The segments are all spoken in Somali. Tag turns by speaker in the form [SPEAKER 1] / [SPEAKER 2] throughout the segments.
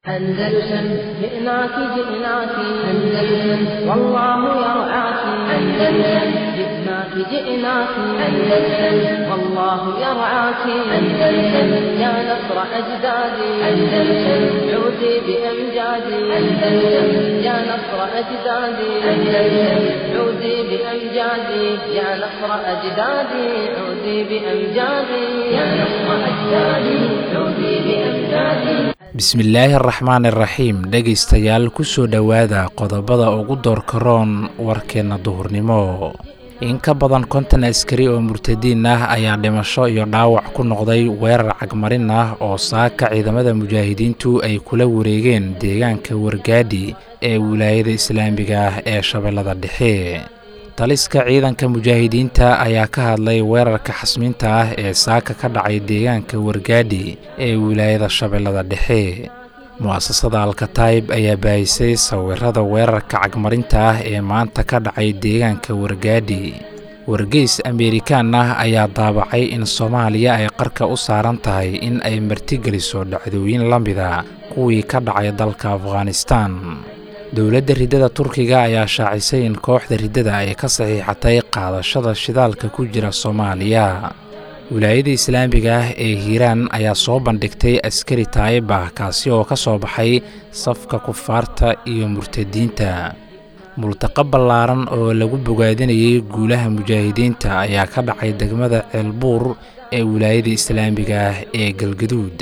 [SPEAKER 1] أندلسن جئناك جئناك أندلسن والله يرعاك أندلسن جئناك جئناك أندلسن والله يرعاك أندلسن يا نصر أجدادي أندلسن عودي بأمجادي أندلسن يا نصر أجدادي أندلسن عودي بأمجادي يا نصر أجدادي عودي بأمجادي يا نصر أجدادي عودي بأمجادي
[SPEAKER 2] bismillaahi araxmaan iraxiim dhegaystayaal kusoo dhowaada qodobada ugu doorka roon warkeenna duhurnimo in ka badan konton askari oo murtadiin ah ayaa dhimasho iyo dhaawac ku noqday weerar cagmarin ah oo saaka ciidamada mujaahidiintu ay kula wareegeen deegaanka wargaadhi ee wilaayada islaamiga ah ee shabeellada dhexe taliska ciidanka mujaahidiinta ayaa ka hadlay weerarka xasmiinta ah ee saaka ka dhacay deegaanka wargaadhi ee wilaayada shabeellada dhexe mu'asasada alkataib ayaa baahisay sawirada weerarka cagmarinta ah ee maanta ka dhacay deegaanka wargaadhi wargeys ameerikaan ah ayaa daabacay in soomaaliya ay qarka u saaran tahay in ay martigeliso dhacdooyin la mida kuwii ka dhacay dalka afghanistan dowladda riddada turkiga ayaa shaacisay in kooxda riddada ay ka saxiixatay qaadashada shidaalka ku jira soomaaliya wilaayada islaamiga ah ee hiiraan ayaa soo bandhigtay askari taa'ib ah kaasi oo ka soo baxay safka kufaarta iyo murtadiinta multaqa ballaaran oo lagu bogaadinayay guulaha mujaahidiinta ayaa ka dhacay degmada ceelbuur ee wilaayada islaamiga ah ee galgaduud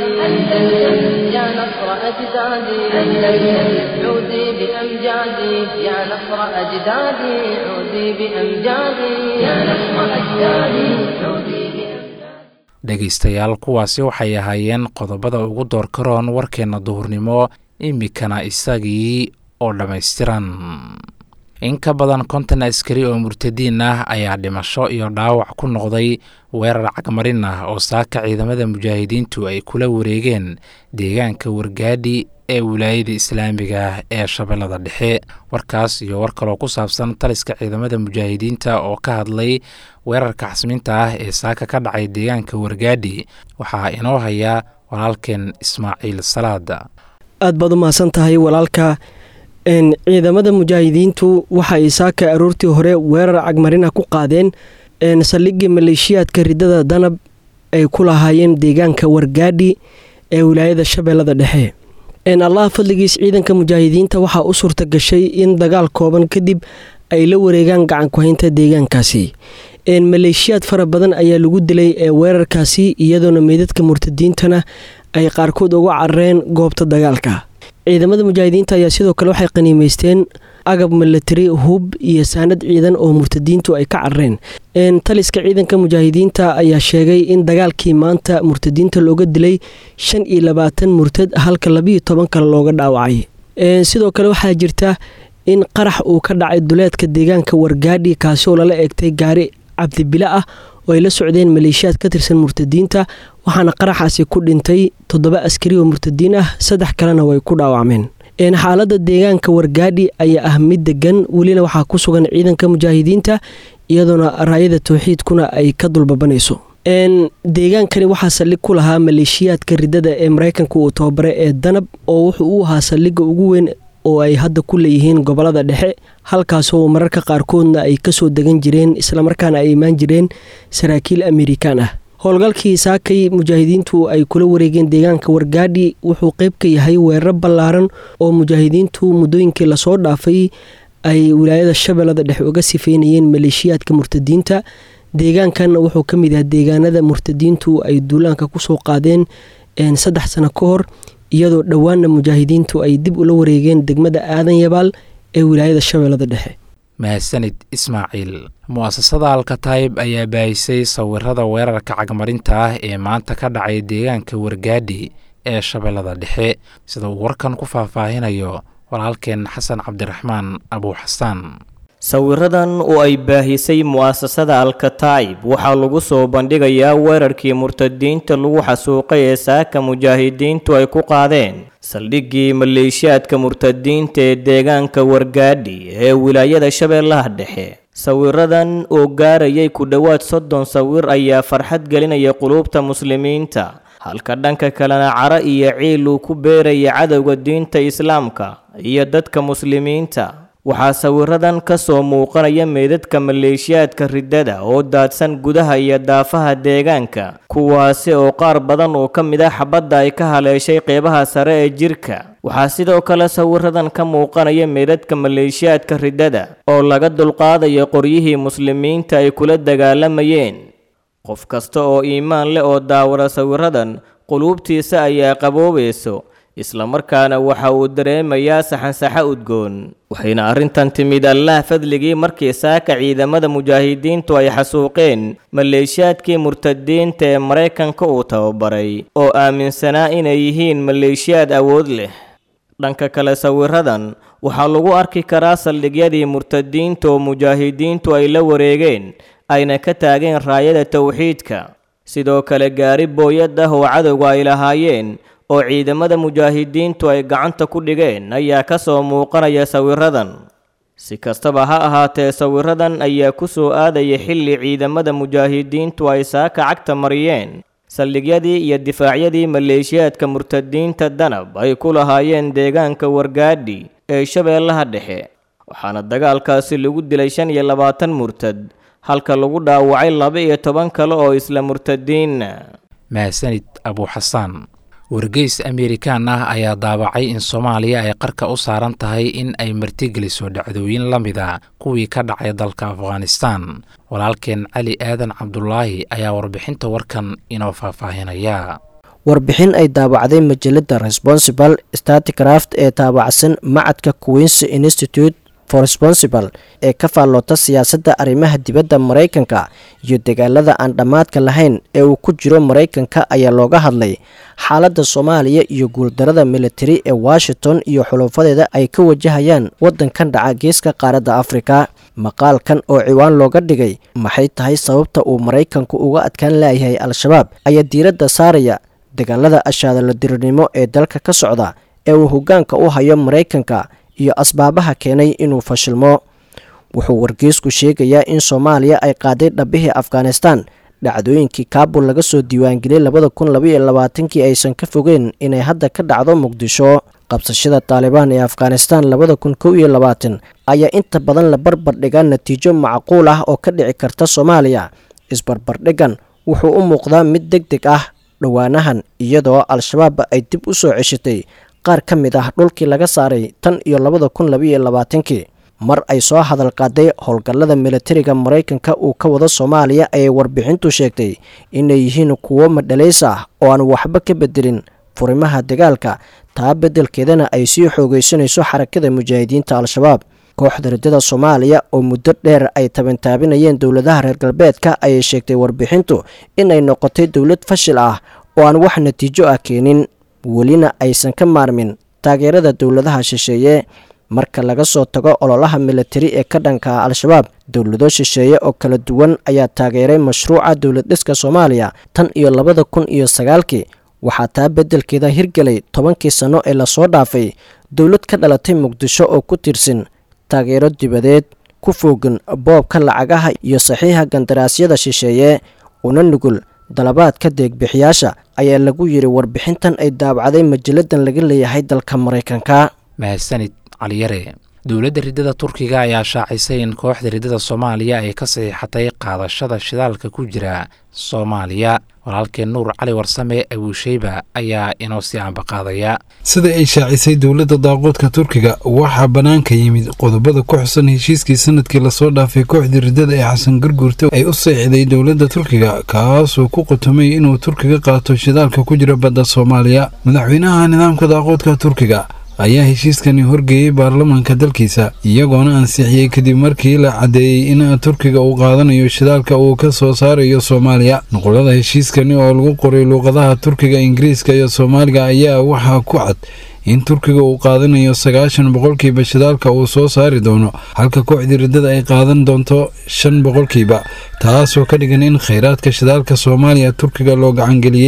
[SPEAKER 1] أندلسن يا نصر أجدادي أندلسن عودي بأمجادي يا نصر أجدادي عودي بأمجادي يا نصر أجدادي عودي بأمجادي
[SPEAKER 2] dhegaystayaal kuwaasi waxay ahaayeen qodobada ugu doorka roon warkeenna duhurnimo iminkana isagii oo dhammaystiran in ka badan konton askari oo murtadiin ah ayaa dhimasho iyo dhaawac ku noqday weerar cagmarin ah oo saaka ciidamada mujaahidiintu ay kula wareegeen deegaanka wargaadhi ee wilaayada islaamiga ah ee shabeellada dhexe warkaas iyo war kaloo ku saabsan taliska ciidamada mujaahidiinta oo ka hadlay weerarka xasmiinta ah ee saaka ka dhacay deegaanka wargaadhi waxaa inoo haya walaalkeen ismaaciil salaada
[SPEAKER 3] aad baad u mahadsan tahay walaalka ciidamada mujaahidiintu waxa ay saaka aroortii hore weerar cagmarina ku qaadeen saldhigii maleeshiyaadka riddada danab ay ku lahaayeen deegaanka wargaadhi ee wilaayada shabeellada dhexe allah fadligiis ciidanka mujaahidiinta waxaa u suurta gashay in dagaal kooban kadib ay la wareegaan gacankuhaynta deegaankaasi maleeshiyaad fara badan ayaa lagu dilay ee weerarkaasi iyadoona meydadka murtadiintana ay qaarkood uga carareen goobta dagaalka ciidamada mujaahidiinta ayaa sidoo kale waxay qaniimeysteen agab milatari hub iyo saanad ciidan oo murtadiintu ay ka carareen taliska ciidanka mujaahidiinta ayaa sheegay in dagaalkii maanta murtadiinta looga dilay shan iyo labaatan murtad halka labiiyo toban kale looga dhaawacay sidoo kale waxaa jirta in qarax uu ka dhacay duleedka deegaanka wargaadhi kaasi oo lala eegtay gaari cabdibile ah oo ay la socdeen maleeshiyaad ka tirsan murtadiinta waxaana qaraxaasi ku dhintay toddoba askari oo murtadiin ah saddex kalena way ku dhaawacmeen xaaladda deegaanka wargaadhi ayaa ah mid degan welina waxaa ku sugan ciidanka mujaahidiinta iyadoona raayada towxiidkuna ay ka dulbabanayso deegaankani waxaa saldhig ku lahaa maleeshiyaadka riddada ee mareykanka uu tababare ee danab oo wuxuu u ahaa saldhigga ugu weyn oo ay hadda ku leeyihiin gobolada dhexe halkaasoo mararka qaarkoodna ay kasoo degan jireen islamarkaana ay imaan jireen saraakiil amerikaan ah howlgalkii saakay mujaahidiintu ay kula wareegeen deegaanka wargaadhi wuxuu qeyb ka yahay weeraro ballaaran oo mujaahidiintu muddooyinkii lasoo dhaafay ay wilaayada shabeellada dhexe uga sifeynayeen maleeshiyaadka murtadiinta deegaankan wuxuu ka mid yahay deegaanada murtadiintu ay duulaanka kusoo qaadeen saddex sano ka hor iyadoo dhowaanna mujaahidiintu ay dib ula wareegeen degmada aadan yabaal ee wilaayada shabeellada dhexe
[SPEAKER 2] mahadsanid ismaaciil mu'asasada alkataib ayaa baahisay sawirada weerarka cagmarinta ah ee maanta ka dhacay deegaanka wargaadhi ee shabeellada dhexe sida uu warkan ku faahfaahinayo walaalkeen xasan cabdiraxmaan abuuxasaan
[SPEAKER 4] sawiradan oo ay baahisay mu'asasada alkataib waxaa lagu soo bandhigayaa weerarkii murtadiinta lagu xasuuqay ee saaka mujaahidiintu ay ku qaadeen saldhiggii maleeshiyaadka murtadiinta ee deegaanka wargaadhi ee wilaayada shabeellaha dhexe sawiradan oo gaarayay ku dhowaad soddon sawir ayaa farxad gelinaya quluubta muslimiinta halka dhanka kalena caro iyo ciil uu ku beeraya cadowga diinta islaamka iyo dadka muslimiinta waxaa sawiradan ka soo muuqanaya meydadka maleeshiyaadka riddada oo daadsan gudaha iyo daafaha deegaanka kuwaasi oo qaar badan oo ka mid ah xabadda ay ka haleeshay qeybaha sare ee jirka waxaa sidoo kale sawiradan ka muuqanaya meydadka maleeshiyaadka riddada oo laga dulqaadayo qoryihii muslimiinta ay kula dagaalamayeen qof kasta oo iimaan leh oo daawada sawiradan quluubtiisa ayaa qaboobayso islamarkaana waxa uu dareemayaa saxansaxo udgoon waxayna arrintan timid allaah fadligii markii saaka ciidamada mujaahidiintu ay xasuuqeen maleeshiyaadkii murtadiinta ee maraykanka uu tababaray oo aaminsanaa inay yihiin maleeshiyaad awood leh dhanka kale sawiradan waxaa lagu arki karaa saldhigyadii murtadiinta oo mujaahidiintu ay la wareegeen ayna ka taageen raayada towxiidka sidoo kale gaari booyad ah oo cadowga ay lahaayeen oo ciidamada mujaahidiintu ay gacanta ku dhigeen ayaa ka soo muuqanaya sawiradan si kastaba ha ahaatee sawiradan ayaa ku soo aadaya xilli ciidamada mujaahidiintu ay saaka cagta mariyeen saldhigyadii iyo difaacyadii maleeshiyaadka murtadiinta danab ay ku lahaayeen deegaanka wargaadhi ee shabeellaha dhexe waxaana dagaalkaasi lagu dilay shan iyo labaatan murtad halka lagu dhaawacay laba iyo toban kale oo isla murtadiinna
[SPEAKER 2] mahadsanid abuuxasaan wargeys amerikaan ah ayaa daabacay in soomaaliya ay qarka u saaran tahay in ay martigeliso dhacdooyin la mid a kuwii ka dhacay dalka afghanistan walaalkeen cali aadan cabdulaahi ayaa warbixinta warkan inoo faahfaahinaya
[SPEAKER 5] warbixin ay daabacday majalada responsible staticraft ee taabacsan macadka queens institute for responsible ee ka faalloota siyaasadda arrimaha dibadda maraykanka iyo dagaalada aan dhammaadka lahayn ee uu ku jiro maraykanka ayaa looga hadlay xaaladda soomaaliya iyo guuldarada militari ee washington iyo xuluufadeeda ay ka wajahayaan waddankan dhaca geeska qaaradda afrika maqaalkan oo ciwaan looga dhigay maxay tahay sababta uu maraykanku uga adkaan laayahay al-shabaab ayaa diiradda saaraya dagaalada ashaadalodirirnimo ee dalka ka socda ee uu hoggaanka u hayo maraykanka iyo asbaabaha keenay inuu fashilmo wuxuu wargeysku sheegayaa in soomaaliya ay qaaday dhabbihii afghanistan dhacdooyinkii kaabul laga soo diiwaangeliyey labada kun labaiyo labaatankii aysan ka fogeen inay hadda ka dhacdo muqdisho qabsashada taalibaan ee afghanistan labada kun kow iyo labaatan ayaa inta badan la barbar dhigaa natiijo macquul ah oo ka dhici karta soomaaliya isbarbardhigan wuxuu u muuqdaa mid deg deg ah dhowaanahan iyadoo al-shabaab ay dib u soo ceshatay qaar ka mid ah dhulkii laga saaray tan iyo labada kun labaiyo labaatankii mar ay soo hadal qaaday howlgallada militariga maraykanka uu ka wado soomaaliya ayay warbixintu sheegtay inay yihiin kuwo madhalays ah oo aan waxba ka bedelin furimaha dagaalka taa beddelkeedana ay sii xoogaysanayso xarakada mujaahidiinta al-shabaab kooxda riddada soomaaliya oo muddo dheer ay tabantaabinayeen dowladaha reer galbeedka ayay sheegtay warbixintu inay noqotay dowlad fashil ah oo aan wax natiijo ah keenin welina aysan ka maarmin taageerada dowladaha shisheeye marka laga soo tago ololaha militari ee ka dhanka al-shabaab dowlado shisheeye oo kala duwan ayaa taageeray mashruuca dowlad dhiska soomaaliya tan iyo labada kun iyo sagaalkii waxaa taa beddelkeeda hirgelay tobankii sanno ee lasoo dhaafay dowlad ka dhalatay muqdisho oo ku tirsan taageero dibadeed ku foogan boobka lacagaha iyo saxiixa gandaraasyada shisheeye una nugul dalabaadka deegbixiyaasha ayaa lagu yidhi warbixintan ay daabacday majalladan laga leeyahay dalka maraykanka
[SPEAKER 2] mahadsanid caliyare dowladda riddada turkiga ayaa shaacisay in kooxda riddada soomaaliya ay ka saxiixatay qaadashada shidaalka ku jira soomaaliya walaalkeen nuur cali warsame abuusheyba ayaa inoo sii ambaqaadaya
[SPEAKER 6] sida ay shaacisay dowladda daaquudka turkiga waxaa bannaanka yimid qodobada ku xusan heshiiskii sanadkii lasoo dhaafay kooxdii riddada ee xasan garguurta ay u saxiixday dowladda turkiga kaasoo ku qotomay inuu turkiga qaato shidaalka ku jira badda soomaaliya madaxweynaha nidaamka daaquudka turkiga ayaa heshiiskani horgeeyey baarlamaanka dalkiisa iyagoona ansixiyey kadib markii la caddeeyey in turkiga uu qaadanayo shidaalka uu ka soo saarayo soomaaliya nuqulada heshiiskani oo lagu qoray luuqadaha turkiga ingiriiska iyo soomaaliga ayaa waxaa ku cad in turkiga uu qaadanayo sagaashan boqolkiiba shidaalka uu soo saari doono halka kooxdii riddada ay qaadan doonto shan boqolkiiba taasoo ka dhigan in khayraadka shidaalka soomaaliya turkiga loo gacangeliyey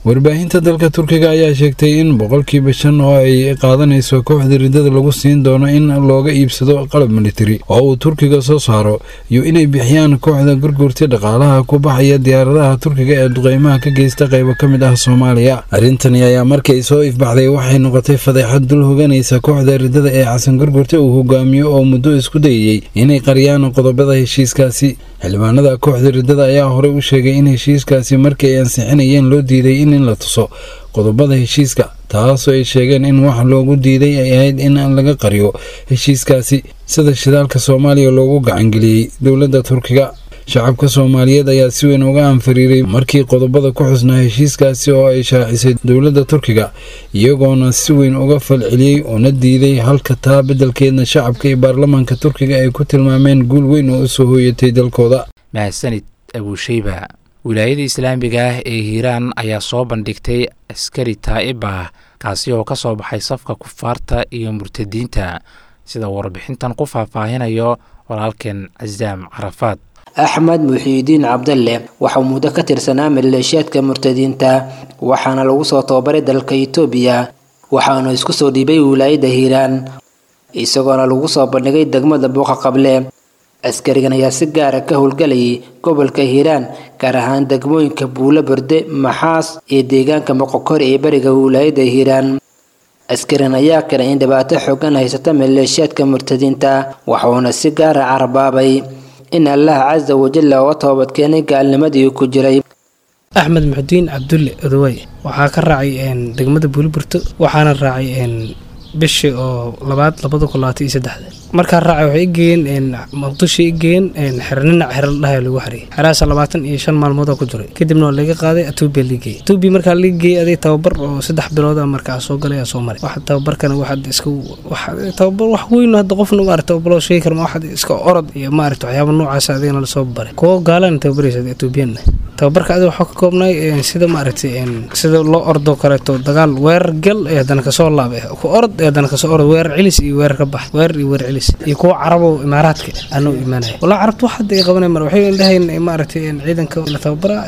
[SPEAKER 6] warbaahinta dalka turkiga ayaa sheegtay in boqolkiiba shan oo ay qaadanayso kooxda riddada lagu siin doono in looga iibsado qalab militari oo uu turkiga soo saaro iyo inay bixiyaan kooxda gurgurta dhaqaalaha ku baxaya diyaaradaha turkiga ee duqeymaha ka geysta qaybo ka mid ah soomaaliya arrintani ayaa markay soo ifbaxday waxay noqotay fadeexad dul hoganaysa kooxda riddada ee xasan gurgurta uu hogaamiyo oo muddo isku dayayey inay qariyaan qodobada heshiiskaasi xildhibaanada kooxda riddada ayaa horey u sheegay in heshiiskaasi markii ay ansixinayeen loo diiday in la tuso qodobada heshiiska taasoo ay sheegeen in wax loogu diiday ay ahayd in laga qariyo heshiiskaasi sida shidaalka soomaaliya loogu gacangeliyey dowladda turkiga shacabka soomaaliyeed ayaa si weyn uga anfariiray markii qodobada ku xusnaa heshiiskaasi oo ay shaacisay dowladda turkiga iyagoona si weyn uga falceliyey una diiday halka taa beddelkeedna shacabka iyo baarlamaanka turkiga ay ku tilmaameen guul weyn oo u soo hooyatay dalkooda
[SPEAKER 2] mahadsanid abuusheyba wilaayada islaamiga ah ee hiiraan ayaa soo bandhigtay askari taa'ib ah kaasi oo ka soo baxay safka kufaarta iyo murtadiinta sida warbixintan ku faahfaahinayo walaalkeen casaam carafaad
[SPEAKER 7] axmed muxiidiin cabdalle waxauu muddo ka tirsanaa maleeshiyaadka murtadiinta waxaana lagu soo tababaray dalka itoobiya waxaanu isku soo dhiibay wilaayada hiiraan isagoona lagu soo bandhigay degmada buuqa qable askarigan ayaa si gaara ka howlgalayay gobolka hiiraan gaar ahaan degmooyinka buulo borde maxaas iyo deegaanka moqokor ee bariga wilaayada hiiraan askarigan ayaa keenay in dhibaato xoogan haysata maleeshiyaadka murtadiinta waxuuna si gaara carbaabay in allah casa wajalla uga toobadkeenay gaalnimadii ku jiray
[SPEAKER 8] axmed muxudiin cabdulle odowey waxaa ka raacay degmada buuliburto waxaana raacay bishii oo labaad labada kun labaatan iyo saddexda markaa raacay waxay igeeyeen muqdisho igeeyeen xerninac xero dhahay lagu xariyay xerahaas labaatan iyo shan maalmood oo ku jiray kadibna waa laga qaaday atuubiya ligeeyey atuubiya markaa ligeeyey aday tababar oo saddex bilood ah markaa soo galay soo maray wax tababarkana waxaad iska tababar wax weyn hadda qofna maarata tababaroo sheegi karma waxaad iska orod iyo maarata waxyaaba noocaas adigana lasoo baray kuwo gaalana tababaraysa atuubiyanna tababarka adiga waxaa ka koobnay sida maaragtay sida loo ordoo kaleeto dagaal weerar gal ee haddana kasoo laab ku orod ee haddana kasoo orod weerar cilis iyo weerar ka bax weerar iyo weerar cilis iyo kuwa carabo imaaraadka anuu imaanaya walaa carabta wax hadda ay qabanay mar waxay dhahayn maaragtay ciidanka la tababara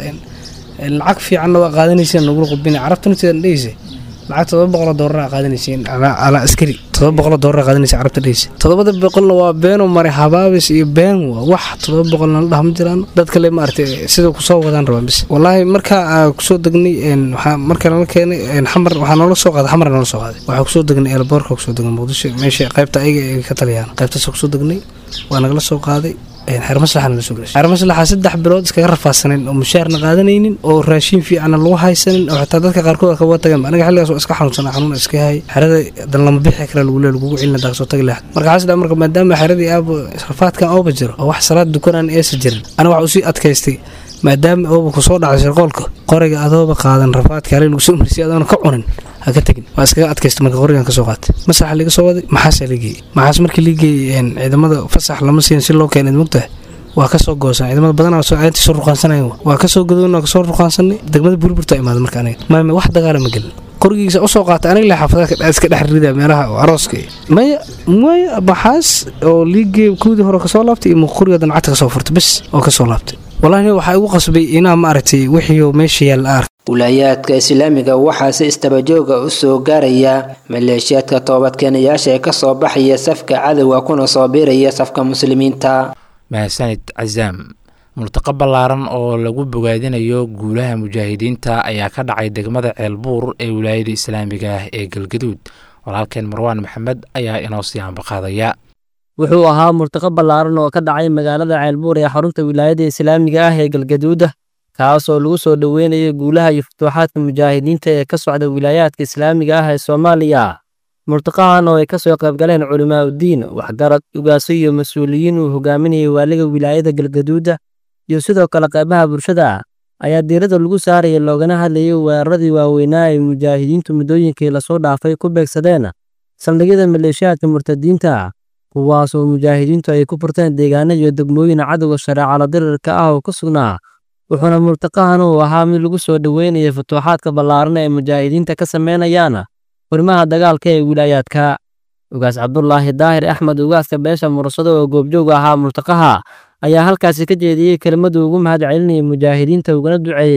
[SPEAKER 8] lacag fiicanna waa qaadanaysa nagula qudbina carabtana sidan dhehaysa lacag todoba boqoloo doolar aa qaadanaysiin ala askari todoba boqoloo doolar aa qaadanaysa carabta dhehaysa todobada boqolna waa beenoo maray habaabis iyo been waa wax todoba boqolna la dhaha ma jiraan dad kale maaragtay sida kusoo wadaan rabaan bis wallaahi markaa aa kusoo degnay waxaa marka nala keenay xamar waxaa noola soo qaaday xamar noola soo qaaday waxaa kusoo degnay eelboorka kusoo degnay muqdisho meesha qaybta ayaga ay ka taliyaan qaybtaas kusoo degnay waa nagala soo qaaday xeer maslaxana la soo gelisay xeer maslaxa saddex bilood iskaga rafaadsaneen oo mushaarna qaadanaynin oo raashin fiicanna lagu haysanin oo xitaa dadka qaarkood kaga tageen aniga xilligaas waa iska xanuunsanaa xanuun iska hay xerada dan lama bixi kara lagu leey lagugu cilina daa kasoo tagi lahayd marka xaas marka maadaama xeradii aaba rafaadkan ooba jiro oo wax salaad dukanaan eesa jirin aniga waxa usii adkaystay maadaama ooba kusoo dhacay shirqoolka qoriga adooba qaadan rafaadka halay lagu soo marisay adoona ka cunin ha ka tegin waa iskaga adkaysta marka qorigan kasoo qaatay masaxa laga soo waday maxaasaa lageeyey maxaas markii lageeyey ciidamada fasax lama siin si loo keenay mogtahay waa kasoo goosan ciidamada badanaa intii soo ruqaansanayn waa kasoo gadoon waa kasoo ruqaansanay degmada buurburta imaada marka aniga maame wax dagaala ma gelin qorigiisa usoo qaatay aniga le xaafadaha iska dhex rida meelaha arooska maya maya maxaas oo liigee kuwdii hore kasoo laabtay iyo qoriga dancadta kasoo furtay bes oo kasoo laabtay wallahi waxaa igu qasbay inaa maaragtay wixii meesha yaalla ark
[SPEAKER 7] wilaayaadka islaamiga waxaa si istabajooga u soo gaaraya maleeshiyaadka toobadkeenayaasha ee kasoo baxaya safka cadowga kuna soo biiraya safka muslimiinta
[SPEAKER 2] mahadsanid casaam multaqo ballaaran oo lagu bogaadinayo guulaha mujaahidiinta ayaa ka dhacay degmada ceelbuur ee wilaayada islaamiga ah ee galgaduud walaalkeen marwaan maxamed ayaa inoo sii hambaqaadaya
[SPEAKER 9] wuxuu ahaa murtaqo ballaaran oo ka dhacay magaalada ceelbuur ee xarunta wilaayada islaamiga ah ee galgaduuda kaas oo lagu soo dhoweynayo guulaha iyo futuuxaadka mujaahidiinta ee ka socda wilaayaadka islaamiga ah ee soomaaliya murtaqahan oo ay ka soo qaybgaleen culimaauddiin waxgarad ugaaso iyo mas-uuliyiin uu hogaaminayay waaliga wilaayada galgaduuda iyo sidoo kale qaybaha bulshada ayaa diiradda lagu saaraya loogana hadlayay weeraradii waaweynaa ay mujaahidiintu muddooyinkii lasoo dhaafay ku beegsadeen saldhigyada maleeshiyaadka murtadiinta kuwaas oo mujaahidiintu ay ku furteen deegaano iyo degmooyin cadowga shareecala dirirka ah oo ka sugnaa wuxuuna murtaqahan uu ahaa mid lagu soo dhoweynaya futuuxaadka ballaaran ee mujaahidiinta ka sameynayaan furimaha dagaalka ee wilaayaadka ugaas cabdulaahi daahir axmed ugaaska beesha mursado oo goobjoog ahaa murtaqaha ayaa halkaasi ka jeediyey kelmaduu ugu mahad celinayay mujaahidiinta ugana duceeyey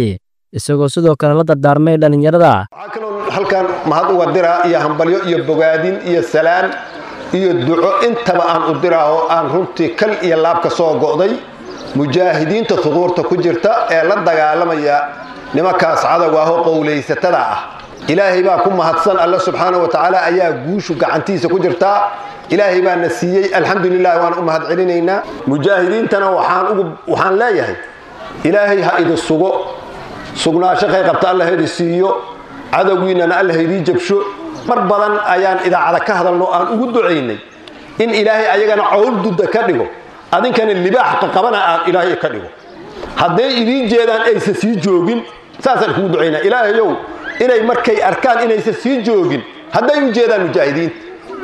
[SPEAKER 9] isagoo sidoo kale la dardaarmay dhallinyarada
[SPEAKER 10] waxaa kaloo halkan mahad uga diraa iyo hambalyo iyo bogaadin iyo salaan iyo duco intaba aan u diraa oo aan runtii kal iyo laab ka soo go'day mujaahidiinta huquurta ku jirta ee la dagaalamaya nimankaas cadowga ahoo qowlaysatada ah ilaahay baa ku mahadsan alle subxaana wa tacaala ayaa guushu gacantiisa ku jirtaa ilaahay baa na siiyey alxamdulilah waan u mahad celinaynaa mujaahidiintana waxaan leeyahay ilaahay ha idin sugo sugnaasho kay qabta alla ha idin siiyo cadowgiinnana alla ha idii jabsho mar badan ayaan idaacada ka hadalno aan ugu ducaynay in ilaahay ayagana cowl dudda ka dhigo adinkana libaax qaqabana aan ilaahay ka dhigo hadday idiin jeedaan aysa sii joogin saasaan kugu ducaynaa ilaahayow inay markay arkaan inaysa sii joogin hadday u jeedaan mujaahidiinta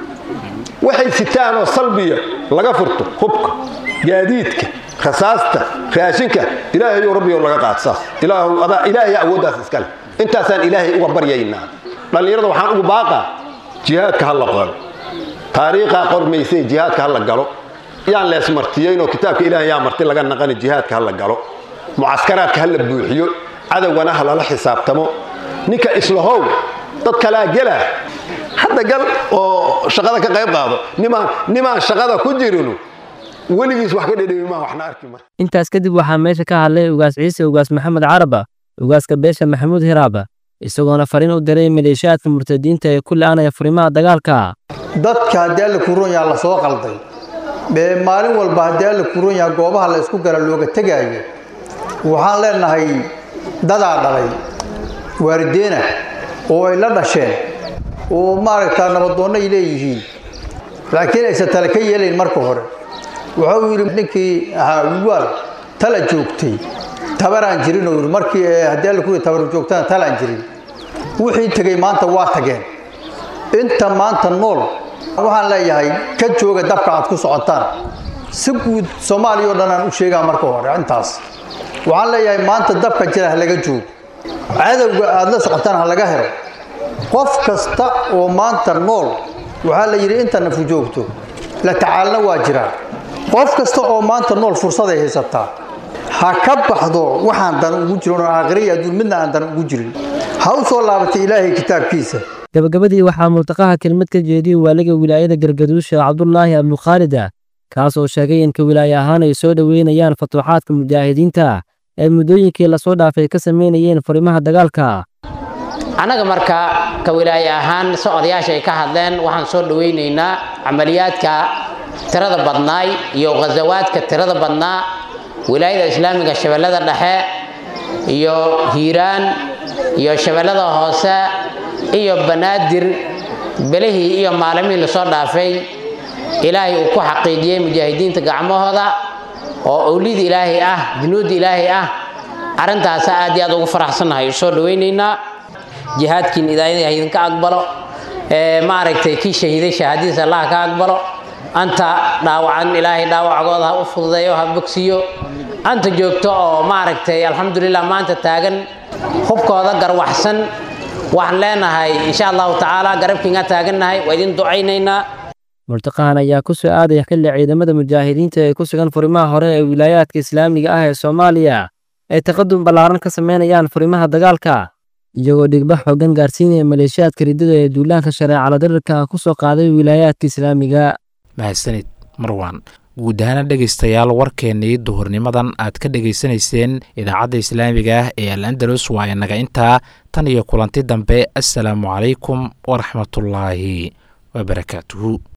[SPEAKER 10] waxay sitaan oo salbiya laga furto hubka gaadiidka rasaasta raashinka ilaahayow rabbiyow laga qaad saas ilaahay awooddaas iskale intaasaan ilaahay uga baryaynaa dhallinyarada waxaan ugu baaqaa jihaadka ha la qoro taariikhaa qormaysay jihaadka ha la galo yaan lees martiyeynoo kitaabka ilaahay yaa marti laga naqani jihaadka ha la galo mucaskaraadka ha la buuxiyo cadowgana ha lala xisaabtamo ninka islahow dad kalaa gelaa hadda gal oo shaqada ka qayb qaado nimaan shaqada ku jirinu weligiis wax ka dhedhemi maa waxna arki mar
[SPEAKER 9] intaas kadib waxaa meesha ka hadlay ugaas ciise ugaas maxamed caraba ugaaska beesha maxamuud hiraaba isagoona fariin u diray maleeshiyaadka murtadiinta ee ku la'aanaya furimaha dagaalka
[SPEAKER 11] dadka haddii alla kuron yaha la soo qalday bee maalin walba haddii alla kuron yaha goobaha la isku gala looga tegaayo waxaan leenahay dadaa dhalay waalideena oo ay la dhasheen oo maaragtaa nabadoonno ay leeyihiin laakiin aysan tale ka yeelayn marka hore wuxuu yidhi ninkii ahaa wiwaal tala joogtay tabaraan jirin oo yidhi markii haddii alla kuri tabar joogtana talaan jirin wixii tegey maanta waa tageen inta maanta nool waxaan leeyahay ka jooga dabka aad ku socotaan si guud soomaaliya oo dhan aan u sheegaa marka hore intaas waxaan leeyahay maanta dabka jira ha laga joogo cadowga aad la socotaan ha laga helo qof kasta oo maanta nool waxaa la yidhi inta nafu joogto la tacaalna waa jiraa qof kasta oo maanta nool fursaday haysataa ha ka baxdo waxaan dan ugu jirin oo aakhiriya adduun midna aan dan ugu jirin ha u soo laabatay ilaahay kitaabkiisa
[SPEAKER 9] gabagabadii waxaa multaqaha kelmad ka jeediyey waaliga wilaayada gargaduusha cabdulaahi abdukhaalida kaas oo sheegay in ka wilaaye ahaan ay soo dhoweynayaan fatuuxaadka mujaahidiinta ee muddooyinkii lasoo dhaafay ka samaynayeen furimaha dagaalka
[SPEAKER 12] annaga marka ka wilaaye ahaan se odayaasha ay ka hadleen waxaan soo dhowaynaynaa camaliyaadka tirada badnaay iyo ghasawaadka tirada badnaa wilaayada islaamiga shabeellada dhexe iyo hiiraan iyo shabeellada hoose iyo banaadir belihii iyo maalimihii lasoo dhaafay ilaahay uu ku xaqiijiyey mujaahidiinta gacmahooda oo owlida ilaahay ah junuudda ilaahay ah arrintaasa aad iyo aad ugu faraxsannahay soo dhowaynaynaa jihaadkiin idaayada idinka aqbalo maaragtay kii shahiiday shahaadadiisa allah ka aqbalo anta dhaawacan ilaahay dhaawacgooda ha u fududeeyo ha bogsiyo anta joogto oo maaragtay alxamdulilah maanta taagan hubkooda garwaxsan waxaan leenahay insha allahu tacaala garabkiinga taagannahay waa idin ducaynaynaa
[SPEAKER 9] multaqahan ayaa ku soo aadaya xilli ciidamada mujaahidiinta ee ku sugan furimaha hore ee wilaayaadka islaamiga ah ee soomaaliya ay taqadum ballaaran ka samaynayaan furimaha dagaalka iyagoo dhigba xoogan gaarsiinaya maleeshiyaadka riddada ee duulaanka shareecala darirka ku soo qaaday wilaayaadka islaamiga
[SPEAKER 2] mahadsanid marwan guud ahaana dhegaystayaal warkeennii duhurnimadan aad ka dhegaysanayseen idaacadda islaamiga ah ee al andalus waa inaga intaa tan iyo kulanti dambe assalaamu calaykum waraxmatullaahi wabarakaatuhu